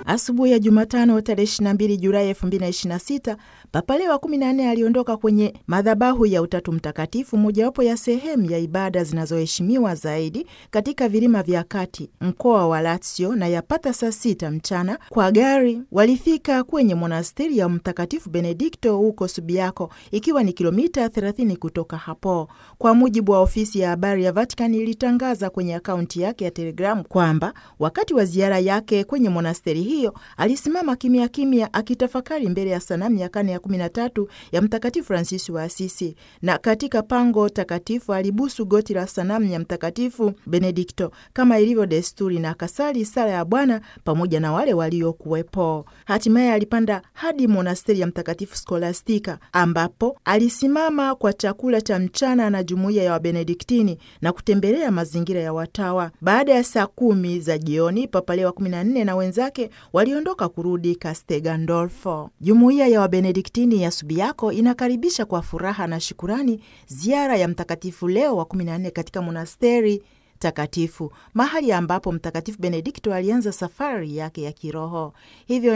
Asubuhi ya Jumatano tarehe 22 Julai 2026 Papa Leo wa 14 aliondoka kwenye madhabahu ya Utatu Mtakatifu, mojawapo ya sehemu ya ibada zinazoheshimiwa zaidi katika vilima vya kati mkoa wa Lazio, na yapata saa sita mchana kwa gari walifika kwenye monasteri ya Mtakatifu Benedikto huko Subiaco, ikiwa ni kilomita 30 kutoka hapo. Kwa mujibu wa ofisi ya habari ya Vatican ilitangaza kwenye akaunti yake ya Telegramu kwamba wakati wa ziara yake kwenye monasteri hiyo alisimama kimya kimya akitafakari mbele ya sanamu ya karne ya 13 ya Mtakatifu Fransisi wa Asisi, na katika pango takatifu alibusu goti la sanamu ya Mtakatifu Benedikto kama ilivyo desturi, na akasali sala ya Bwana pamoja na wale waliokuwepo. Hatimaye alipanda hadi monasteri ya Mtakatifu Skolastika ambapo alisimama kwa chakula cha mchana na jumuiya ya Wabenediktini na kutembelea mazingira ya watawa. Baada ya saa kumi za jioni, Papa Leo wa 14 na wenzake waliondoka kurudi Castel Gandolfo. Jumuiya ya Wabenediktini ya Subiaco inakaribisha kwa furaha na shukurani ziara ya Mtakatifu Leo wa 14 katika monasteri takatifu, mahali ambapo Mtakatifu Benedikto alianza safari yake ya kiroho. Hivyo